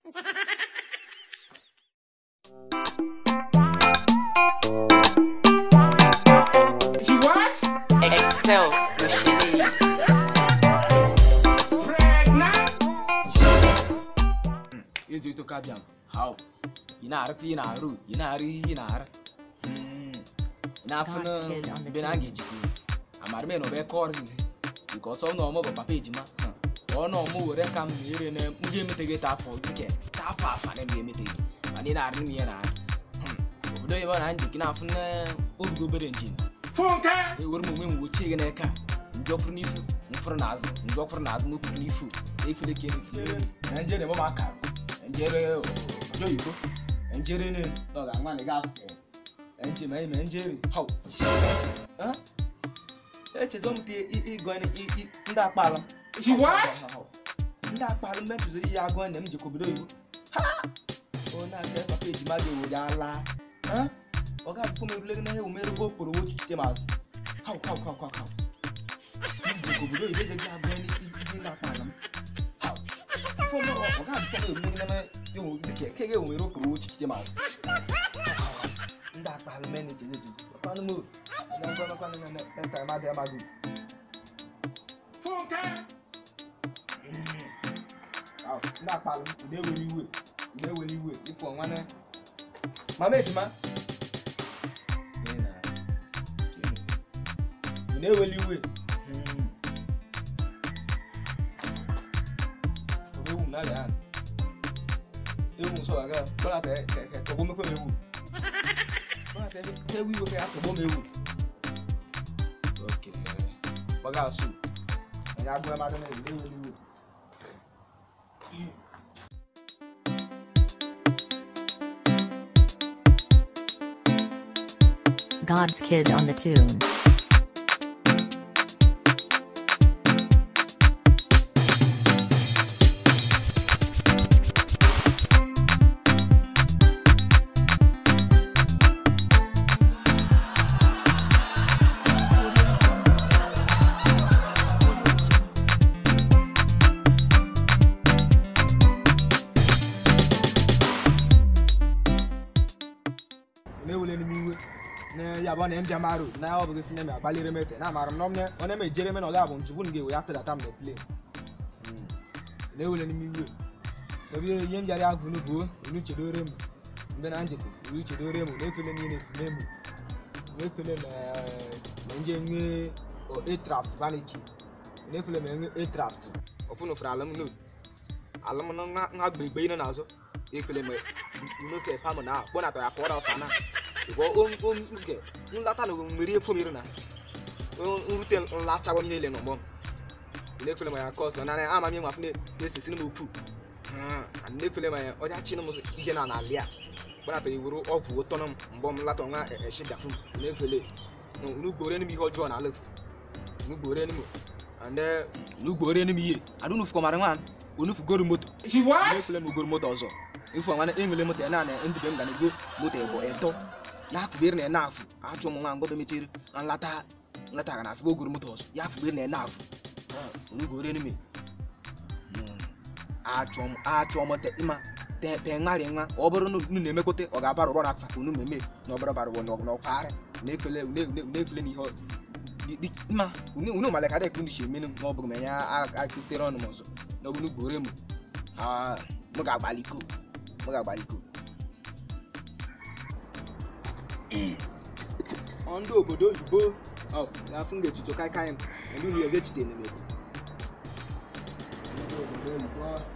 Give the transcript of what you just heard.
She what? Excel Machine. Pregnant? ezi to kabiam how ina arfi ina aru ina ari ina ar na God's kid on the funa be na tune. ngi jiku amar me no be kor gi because of no mo papa ejima ọ na ọmụ were ka m na-ere na m ga-emeteghị ta afọ dike ta afọ afa na m emeteghị mana ị na-arị m ihe na obodo ebe ọ na njik na afụ na orugo obere njin Funke? ewere m onwe m wochie gị n'aka njọkwụrụ n'ifu mfụrụ n'azụ njọkwụrụ n'azụ m kwuru n'ifu efere ka efere na njere mama aka njere ojo oyibo njere ne na ọ ga-anwa na ga nje ma ime njere hau echezọ m te ịgọ ndị akpala She what? ndị akpala mgbe ntụziri ihe agụ na m jikọ obodo oyibo ha o na-aga papa ejima gị ewere ala ọ ga-abụkwa m erule gị na ihe omere okporo ochichite mazụ Hau, hau, hau, hau, hau. Ndị obodo oyibo ejeghị agụ ihe na-akpa ala m. Hau. Afọ m ọ ọ ga-abụkwa m erule gị na ihe dịka eke gị omere okporo ochichite mazụ ndị akpalụ men ejeghị eji ọkwanụ m na ngwa nakwanụ na nta amadị amadị Funke? Hau, ndị akpalụ m na-eweli iwe na-eweli iwe ịfụ ọnwa na mama ejima Ị na- ị na-eweli iwe ewu na ya ewu nsọ aga bọla tẹ kẹ tọgbọ mẹfẹ mewu bọla tẹ tẹ wi wo kẹ atọgbọ mewu ok bọga su ẹni agbọ ẹ ma dẹ n'ewu n'ewu n'ewu. God's kid on the tune. na-ewele n'ime iwe na ya bụ na mbịa marụ na ọ bụghị si na eme agbalịrị m ete na amara m na ọmne ọ na-eme ejere m na ọ ga-abụ njugbu ga-ewe ya tụdata m na plen na-ewele n'ime iwe ebe ihe m bịara agụ n'ubu olu chedore m mgbe na njikọ olu chedore m na-efele niile efule m na-efele ma ma nje nwe atraft vaniki na-efele ma enwe atraft ọfụnụ fere alụm no alụm na nha- nha gbegbe ị nọ n'azụ efele ma unoke pam na kpọnata ya kọrọ ọsa na ìwọ oge nlata na mmeri efo mmiri na nrute nlachawa m niile n'ụgbọ m na-efele ma ya ka ọzọ na ama m nwafu na-esisi m okwu na-efele ma ya ọja chi m ihe na n'ala ya kpọnata ya wuru ọgwụ ụtọ m mgbe m lata nwa eshidafu na-efele n'ugboro enum ihe ọjọọ na alef n'ugboro enum ande n'ugboro enum ihe adụnufu kọmara nwa onufugoro moto She what? n'efele m ugoro moto ọzọ ifu nwana enwele moto ya na na ndube m ga na-ego moto ebo eto na-afụbere na na-afụ achụ ụmụ nwa mgbe mechiri na nlata nlata ga na-asịba ogoro moto ọzọ ya afụbere na na-afụ onugoro enime achọ m achọ m te ịma te te ṅarị nwa ọ bụrụ na unu na-emekwute ọ ga-abara ụrọ na afa unu meme na ọbara bara ụrọ na ọkwarị na-efele na-efele n'ihe ọ- di- di- mma unu unu mala ka dịka unu si emenu ma ọ bụrụ ma ya akụsitere ọnụ m ọzọ na ọ bụ n'ugboro m ha m ga-agbaliko m ga-agbaliko ọ ndị obodo oyibo ọ na-afụ ga-echicho kaikai m ndị unu ya ga-echite na ndị obodo oyibo